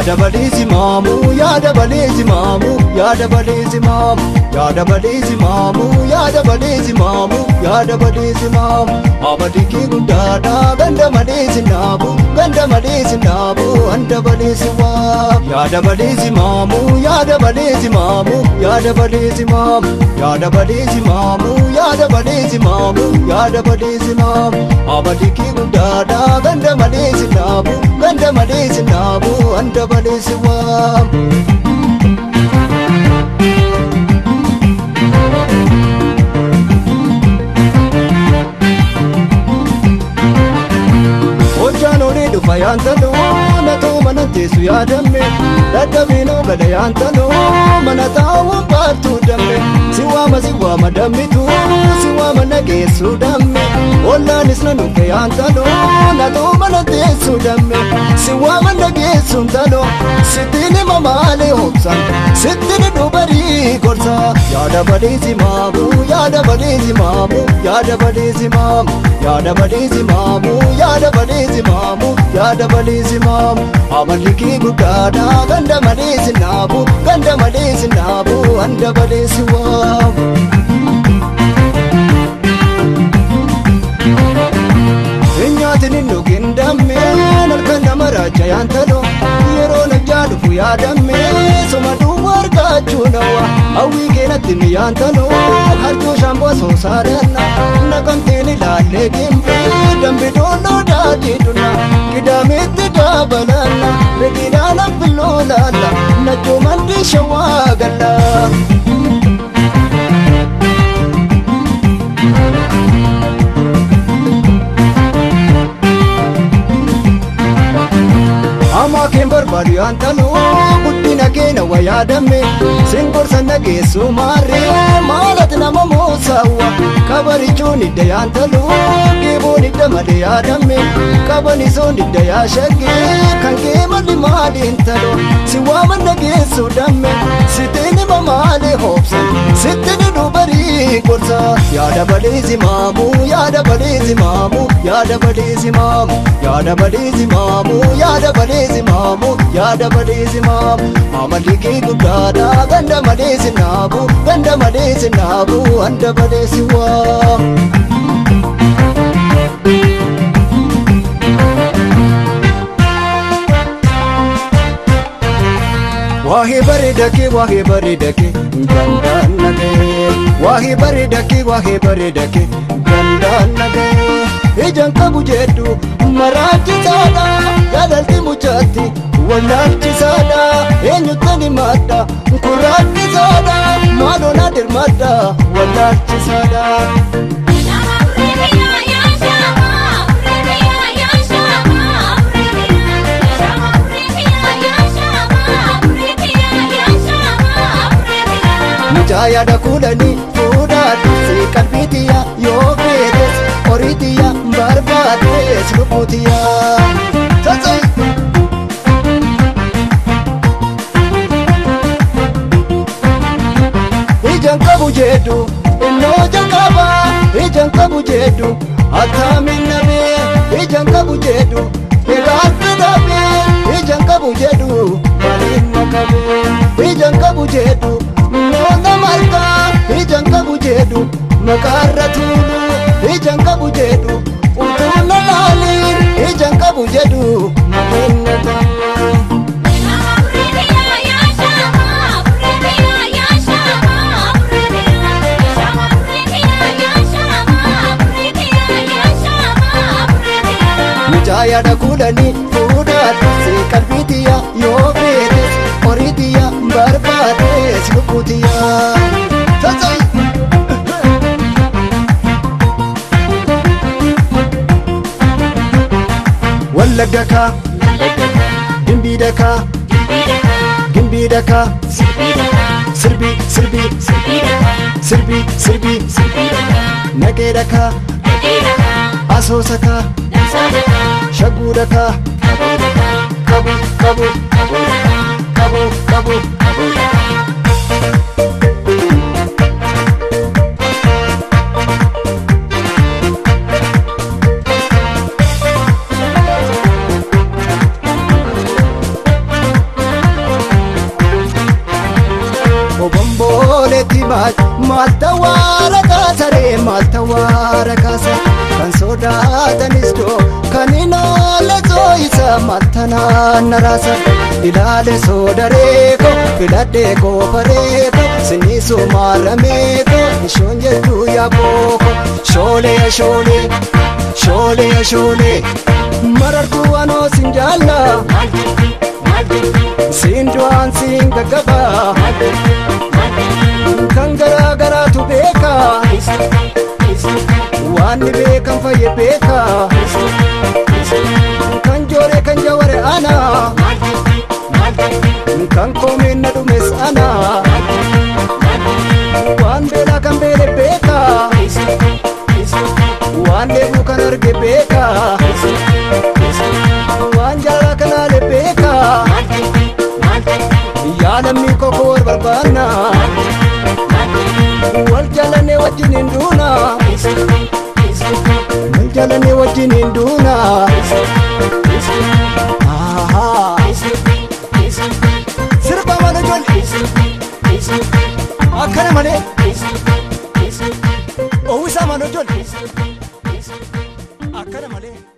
yaada balee simaamu yaada balee simaamu yaada balee simaamu yaada balee simaamu yaada balee simaamu yaada balee simaamu abadii guddaadha ganda malee sinaabu ganda malee sinaabu handa balee siwaamu yaada balee simaamu yaada balee simaamu yaada balee simaamu yaada balee simaamu yaada balee simaamu yaada balee simaamu abadii guddaadha ganda malee sinaabu ganda malee sinaabu handa balee siwaamu. Hojjaan olii dhufa yaantaloo na ta'u mana teessu yaadamme dadhabinoo gada yaantaloo mana taa'uun baartuu damme si waama si waama dammitu si waama nageessu damme ollaanis na dhufe yaantaloo na ta'u mana teessu damme si waama nageessu taloo sittiin hima maalee hobsan sittiin dubarii gorsa yaada balee simaamu yaada balee simaamu yaada balee simaamu yaada balee simaamu yaada balee simaamu yaada balee simaamu amalli kee guddaadha ganda malee sinaabu ganda malee sinaabu handa balee siwaamu. Nyaatin hin dhugin dammee halkan nama raacha yaantaloo yeroo najjaa dhufu yaadamme soma duwwa argachuu nawa hawwii keenatti ni yaantaloo harjoo shaamboo soosaaranna naqamteen ilaallee gimbii dambi doonoo daadii dhuna qidaameetti daabalanna reginaan affilloo laalla najjoo mandii shawaa galla. Amaa keen barbaadu yaantaloo guddina keenya waa yaadamme singorsa nageessu maarree maalati nama moosaawwa kabarichuun idda yaantaloo geeboon idda malee yaadamme kabanisoon idda yaashagge kan kee malli maaliin taloo si waama nageessu damme sitiin hima maalee hoobsan sittin dubarii gorsa yaada balee simaamu yaada balee simaamu yaada balee simaamu yaada balee simaamu yaada balee simaamu yaada balee simaamu amalli kee guddaadha ganda malee sinaabu ganda malee sinaabu handa balee siwaamu. Waa'ee bareeda kee waa'ee bareeda kee gandaan nagee waa'ee bareeda kee waa'ee bareeda kee gandaan nagee ijaan qabu jedhu maraachisaadha jaalalli muchaatti wallaalchisaadha eenyuttani madda kuraachisaadha maaloo na dirmadda wallaalchisaadha. Mucaayada kudhanii fuudhaa dursee qalbiitiyya yoo feetes horiitiyya barbaadees lubbuutiyya. Ijaan qabu jedhu innoo jalqaba ijaan qabu jedhu attamiin nabee ijaan qabu jedhu egaatti dhabee ijaan qabu jedhu maaliin makabee ijaan qabu jedhu. Noota malkaa ijaan qabu jedhu makaarra tuulu ijaan qabu jedhu utuu na laaliin ijaan qabu jedhu maqeen na ta'u. Mucaayada kudhanii fuudhaa dursee qalbiitiyya yoo feetes horiitiyya barbaadees lubbuutiyya. Wallagga kaa gimbii dakaa gimbii dakaa sirbii sirbii sirbii sirbii naqee dakaa asoosa kaa shagguu dakaa qabu qabu qabu qabu qabu. sodaatanis doo kan inaale soo isa maltanaan naraasa ilaale soodareeko filadhee koofareeko siniisu maarameeko ishoon jedhu yaabooko shoolee shoolee shoolee shoolee marartuu anoo sin jaalla siin du'aan siin gaggabaa kan garaa garaatu beeka waan ni beekan fayye beeka kan joore kan jaware ana kan koomeen na dhumes ana waan beelaa kan beele beeka waan dheebuu kan arge beeka waan jaalala kan haale beeka yaalammii koko wal barbaanna wal jaalannee wajjin hin duuna wal jaalannee wajjin hin duuna sirba mana ijoollee akkana malee owwisaa mana ijoollee akkana malee.